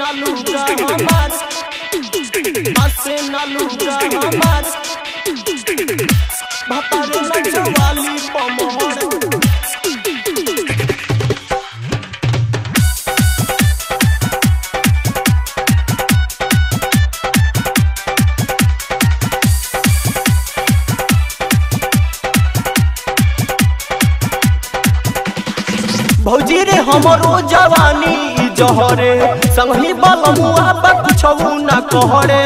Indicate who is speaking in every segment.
Speaker 1: लूगा हमार नाचे न लूगा हमार भतार नचवाली पमहर भौजी रे हमरो जवानी ई जहरे संगही बलमुआ बा कुछौ न कहरे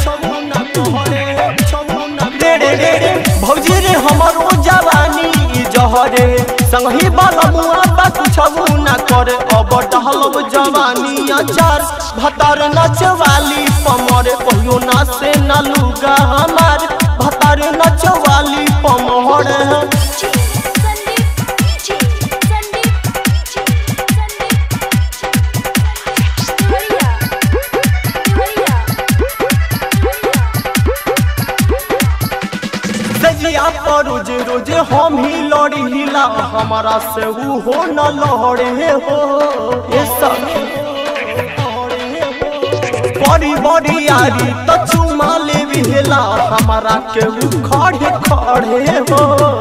Speaker 1: रे रे रे रे भौजी रे हमरो जवानी ई जहरे संगही बलमुआ बा कुछौ न करे अब डहलब जवानी अचार भतार नचवाली पमरे कहियो ना से न लूगा हमार भतार नचवाली पमहर
Speaker 2: संदीप डीजे संदीप डीजे संदीप बढ़िया बढ़िया
Speaker 1: सजिया पर रोज रोज हम ही लड़ी हिला हमारा से ऊ हो न लहरे हो ये सखी बड़ी बड़ी यारी तो चुमा ले हिला हमारा के ऊ खड़े खड़े हो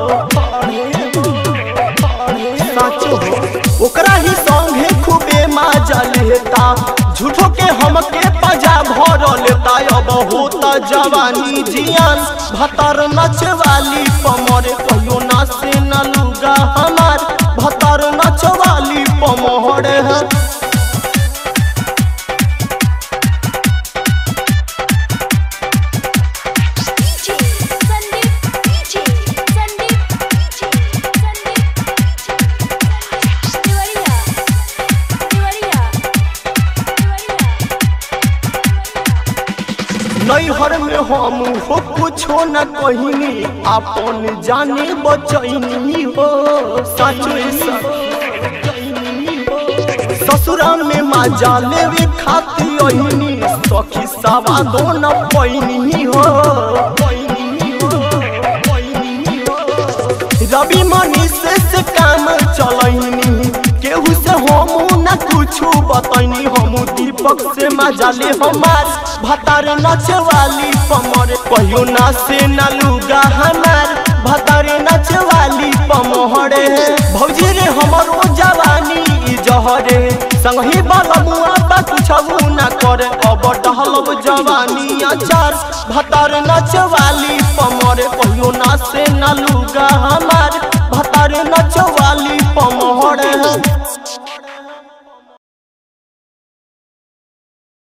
Speaker 1: सच हो ओकरा ही संगे खूबे मजा लेता झूठो के हमके पजा भर लेता अब होता जवानी जियान भतर नचवाली पमरे कहियो ना से न लूगा हमार भतर नचवाली पमहर है
Speaker 2: DJ Sandeep DJ Sandeep DJ Sandeep बढ़िया बढ़िया
Speaker 1: नैहर में हम हो कुछो न कहिनी अपन जाने बचैनी हो सच ससुरा में मजा लेवे खाती अहिनी सखी सवा दो न पैनी हो रवि मनी से से काम चलैनी केहू से हम न कुछो बतैनी हम दीपक से मजा ले हमार भतार नचवाली पमर कहियो ना से न लूगा हमार भतार नचवाली पमहरे भौजी रे हमरो जवानी ई जहरे संगही बलमुआ बा कुछौ न करे अब डहलब जवानी अचार भतार नचवाली पमरे कहियो ना से न लूगा हमार